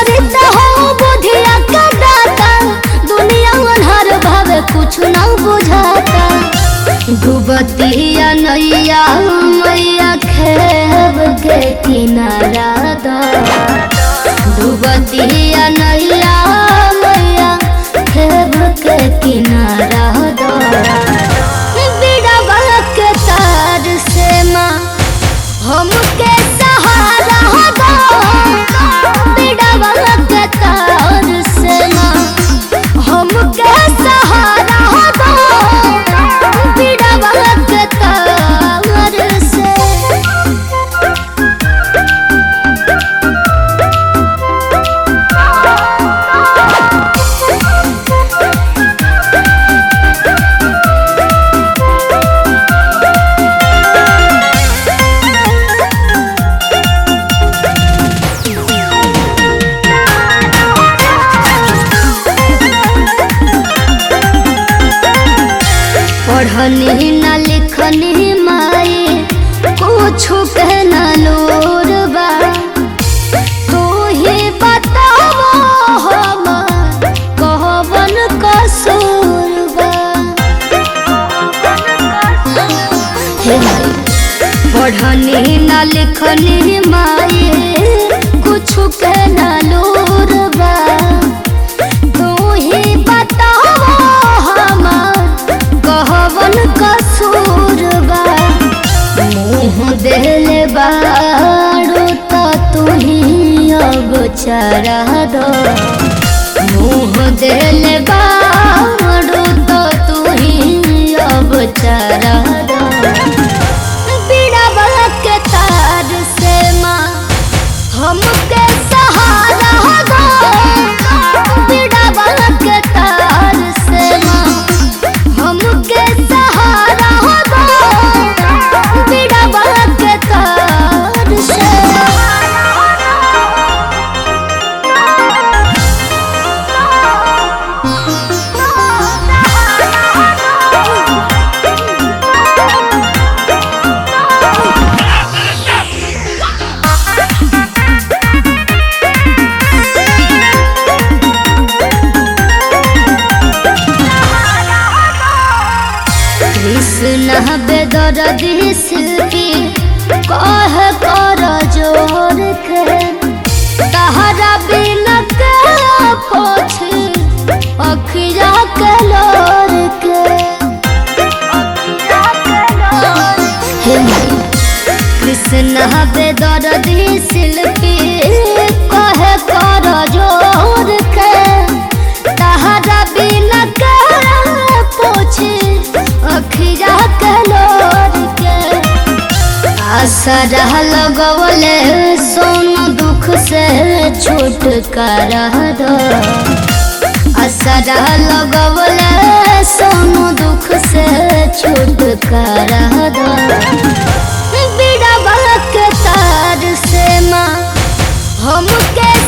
सरिता हो बुधिया का दाता दुनिया अनहर भावे कुछ ना बुझाता डूबतिया नैया मैया खेब के किनारा दा डूबतिया नैया मैया खेब के किनारा दा बिड़वा के तार से माँ हमके सहारा दो बिड़वा के तार से माँ हमके सहारा दो बिड़वा के तार से पढ़नी न लिखनी माई कुछ के न लोरबा तू ही बताओ हम कहबन कसूरबा हे माई पढ़नी न लिखनी माई कुछ के न लोरबा तू ही बताओ हमार कहवन कसूरबा मुँह देले बाड़ू तो तू ही अब चरा दो मुँह देले बाड़ू तो तू ही अब चरा दो बीड़ा के तार से माँ हमके सहारा दो बीड़ा के तार से माँ हमके सहारा दो बीड़ा के तार से कृष्ण बेदर दिस की कह कर जोर के तहरा बिन के पोछ अखिया के लोर के हे माई, कृष्ण बेदर दिस की कह कर जोर के तहरा बिन के पोछ अखिया के लोर के आसरा लगवले सोन दुख से छुटकारा दो आसरा लगवले सोन दुख से छुटकारा दो बिड़ा के तार से माँ हमके